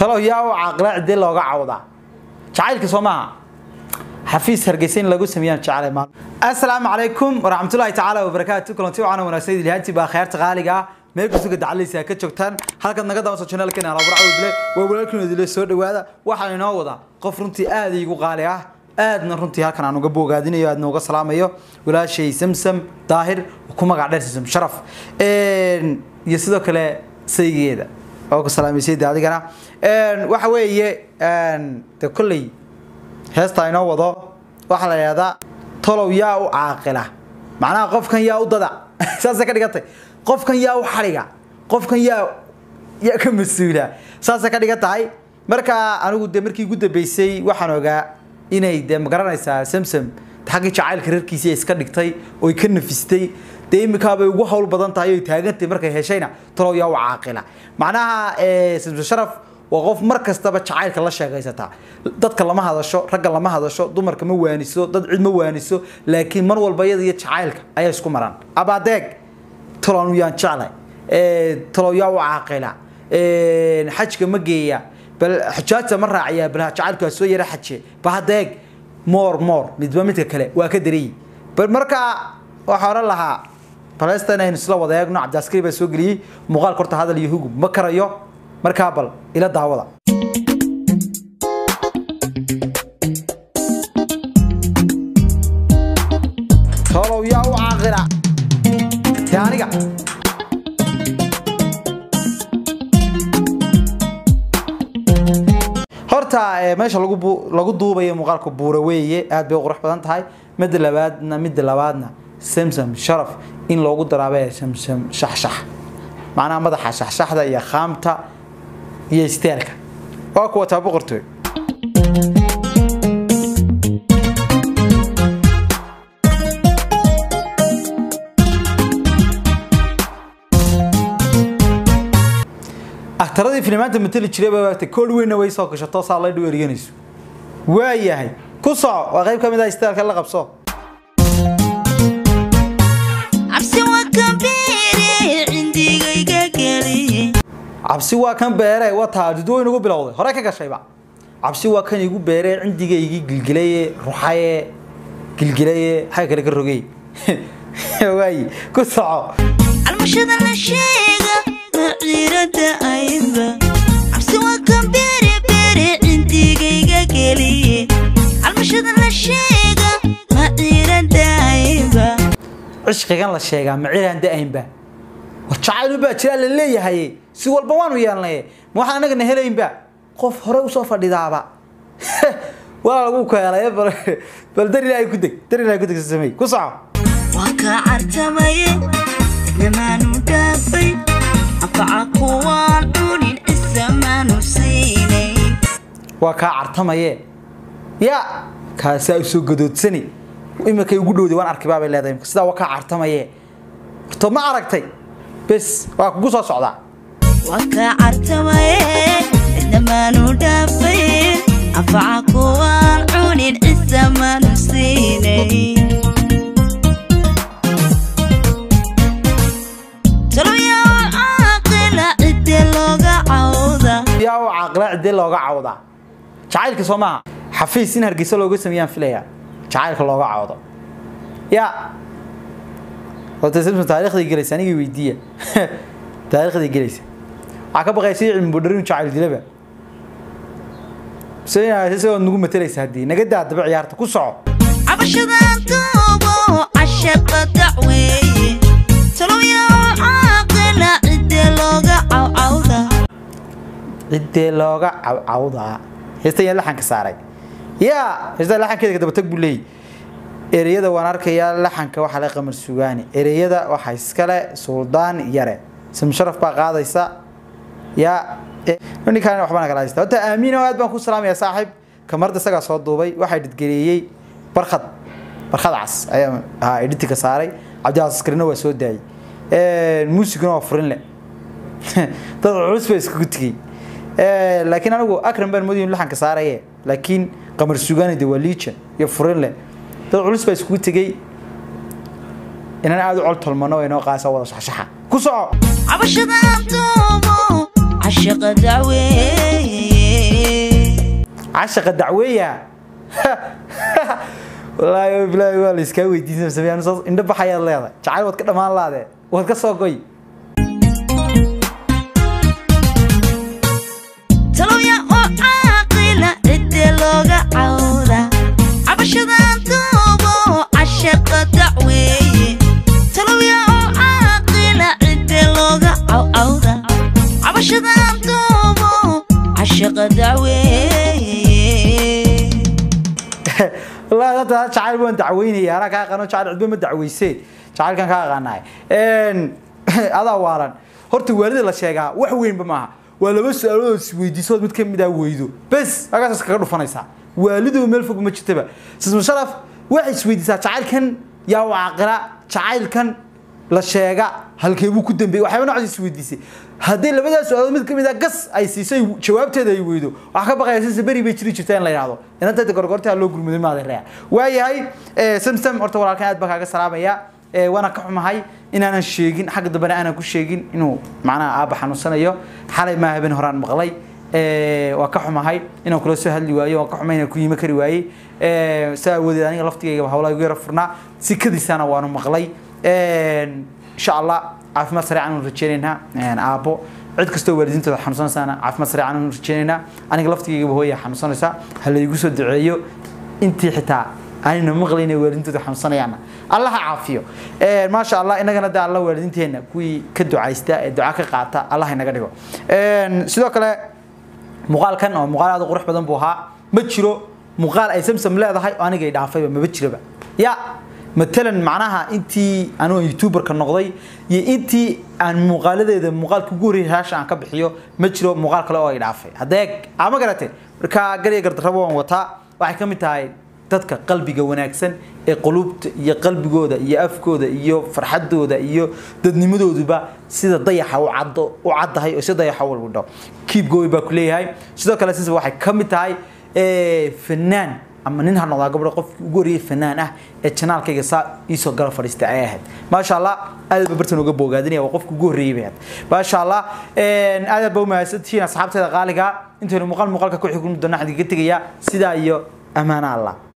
talo yaa u caaqila cidee looga cawdaa jacaylka soo maaha xafiis hargeysa in lagu sameeyaan jecel maal assalaamu calaykum waraxmatullaahi tacaala wabarakaatu kulanti wacan wanaagsan ilaahantii baa khayrta qaaliga ah meel kastoo dacaleysa ka joogtaan halkaad naga daawato channelkeena alaabur cawdle waa walaalkiina idile soo dhawaada waxaan inoo wadaa qof runtii aad iigu qaali ah aadna runtii halkan aan uga boogaadinayo aadna uga salaamayo walaashay samsam daahir ku magac dheer samsam sharaf iyo sidoo kale saygeeda oo ku salaamaysayda adigana waxa weeye de kolley heesta inoo wado waxaa la yidhahdaa tolow yaa u caaqila macnaha qofkan yaa u dada saasay ka dhigantay qofkan yaa u xadhiga qofkan yaa yaa ka mas-uula saasay ka dhigan tahay marka anigu de markii ugu dambeysay waxaan ogaa inay de magaranaysaa samsam xaggii jacaylka reerkiisii iska dhigtay oy ka nafistay dee imikaabay ugu hawl badan tahay oy taagantay markay heshayna talow yaa u caaqila macnaha samsam sharaf waa qof mar kastaba jacaylka la sheegaysataa dadka lama hadasho ragga lama hadasho dumarka ma waaniso dad cid ma waaniso laakiin mar walba iyada iyo jacaylka ayaa isku maraan abaadeeg tolonu yaan jeclay talow yaa u caaqila xajka ma geeya bal xujaajta ma raaciyaa bal jacaylku waa soo yara xaje bahadeeg moor moor midba midka kale waa ka dareeyi bal markaa waxaa oran lahaa balesta inaynu isla wada eegno cabdiaskari baa soo geliyey muuqaalka horta hadal iyo hugub ma karayo markaa bal ila daawada tolow yaa u caaqila te aniga horta meesha lagu lagu duubayo muuqaalka buura weeye aad bay u qurux badan tahay midda labaadna midda labaadna samsam sharaf in loogu daraabay samsam shaxshax macnaha madaxa shaxshaxda iyo khaamta iyo isteelka waa kuwa taa boqortooy aktaradii filimaanta matali jiray baa waagtay kool weynna way soo gashato saa la dheweeriyanayso waa yahay ku soco waa qayb ka mid ah isteelka la qabso cabsi waa kan beere wataa dudweyn ugu bilowday hore ka gashayba cabsi waa kan igu beere cindigaygii gilgilaye ruxaye gilgilaye xagga kale ka rogay waayi ku soco almashada la sheega maciirada ayba cabsi waa kan beere beere cindigayga geliye almashada la sheega maciirada ayba cishqigan la sheegaa maciiraan da-aynba war jacayl baa jiraa la leeyahay si walba waanu yeelnay ma waxaan anagana helaynba qof hore usoo fadhidaaba waa lagu keelay bal dar ilaahay ku deg dar ilaahay ku deg samey ku soco waa kaa cartamaye idnamaanu dhaafay anfaca kuwaan dhunin isamaanu siinay waa kaa cartamaye ya kaasaa usoo gadoodsani imarkay ugu dhowday waan arkay baabay leedahay sidaa waa kaa cartamaye horto ma aragtay bes waa kugu soo socdaa waa kaa cartamaye idnamaanu dhaafay anfaca kuwaan cunin isamaanu siinay taloyaa caaqila cidde looga cawda yaa u caaqila cidee looga cawdaa jacaylka soo maaha xafiis in hargeysa looga sameeyaan filaya jacaylka looga cawdo ya horta samson taariikhdii gelaysa anigii weydiiya taariikhdii gelaysa waxaa ka baqaysa cilmi budharin jacayl dilaba isagoo nagu matelaysa haddii naga daa daba ciyaarta ku soco cabashadaan duubo cashaqa dacweeye taloyaa caaqila cidde looga cawcawda ciddee looga cawcawdaa heestan yaa laxanka saaray ya heestan laxankeeda daba tag buu leeyahy ereyada waan arkayaa laxanka waxaa la qamar sugaani ereyada waxaa iskale suldaan yare samsharaf baa qaadaysa ya ninkaan waxbana kala haysta horta aamiin oo aad baan ku salaamaya saaxiib kamarda isagaa soo duubay waxaa dhidgeleeyey barkhad barkhad cas ayaa ahaa editinka saaray cabdicaas askarina waa soo daayey muusiguna waa furin le dad culus baa iskugu tegey laakiin anigu akram baan moodayay laxanka saaraye laakiin qamar sugaani de waa liijan iyo furin le dad culus baa iskugu tegey inaan aada u col tolmano oo inoo qaasa wada shaxshaxa ku soco cabashadaan duubo cashaqa dacweeye cashaqa dacweeya wallaahi bilaahi waa la iskaa weydiisan sameeyaan saas indho baxayaad leedahay jacayl waad ka dhammaan laadee waad ka soo goy talooya oo caaqila cidde looga cawda cabashadan duubo cashaqa dacweeye talooya oo caaqila cidde looga cawcawda cabashadan duubo cashaqa dacweeye wallaahi hadda jacayl waan dacweynaya anaa kaa aqaano jacayl cidba ma dacweysee jacaylkan kaa aqaanahay adaa waalan horta waalida la sheegaa wax weynba maaha waa laba su-aalood isweydiisood mid ka mid ah weydo bes halkaas kaga dhufanaysaa waalidu meel fog ma jirtaba sismu sharaf waxay isweydiisaa jacaylkan yaa u caaqila jacaylkan la sheega halkee buu ku dambeeyey waxyaaba noocaas isweydiisay haddii labadaas su-aalood mid ka mid ah gas ay siisay jawaabteeda ay weydo wax ka baqaya sisa beri bay jiri jirtaa in la yidhahdo inanta gorgortaa loo gurmuday maada rea waayahay samsam horta walaalkan aad baa kaaga salaamaya waana ka xumahay inaanan sheegin xagga dambena aanan ku sheegin inuu macnaha aabba xanuunsanayo xalay maa habeen horaan maqlay waa ka xumahay inaan kula soo hadli waayo waan ka xumay inaan ku yimi kari waayey saa awoodeed aniga laftigayga hawlaa igu yara furnaa sikadiisana waanu maqlay insha allah caafimaad sareecan anu rajeynaynaa aabbo cid kastoo waalidiintooda xanuunsanaysaana caafimaad sareecan anu rajeynaynaa aniga laftigaygaba hooya xanuunsanaysaa ha laygu soo duceeyo intii xitaa aanina maqlayna waalidiintooda xanuunsanayaana allah ha caafiyo maasha allah inagana de alla waalidiinteenna kuwii ka ducaysta ee duca ka qaata allah inaga dhigo sidoo kale muuqaalkan oo muuqaal aad u qurux badan buu ahaa ma jiro muuqaal ay samsam leedahay oo anigay dhaafayba maba jiraba ya matalan macnaha intii anuu youtuberka noqday iyo intii aan muuqaaladeeda muuqaalka ugu horreeyay haasha aan ka bixiyo ma jiro muuqaal kale oo ay dhaafay haddee ama garatay marka gariya gardarrabo waan wataa waxay ka mid tahay dadka qalbiga wanaagsan ee qulubta iyo qalbigooda iyo afkooda iyo farxadooda iyo dadnimadooduba sida dayaxa u caddo u caddahay oo si dayaxa u walbadho keep going baa ku leeyahay sidoo kale sisa waxay ka mid tahay fanaan ama nin ha noqdaa gabdho qofkii ugu horreeyay fanaan ah ee janaalkayga saa iisoo gala fadhiistay ayay ahayd maasha allah aad ba bartan uga boogaadinaya waa qofka ugu horreeyay bay ahayd maasha allah aad aad ba umahadsantihiin asxaabteeda qaaliga intaynu muuqaal muuqaalka ku xignu doona xadiga ka tegaya sidaa iyo amaana allah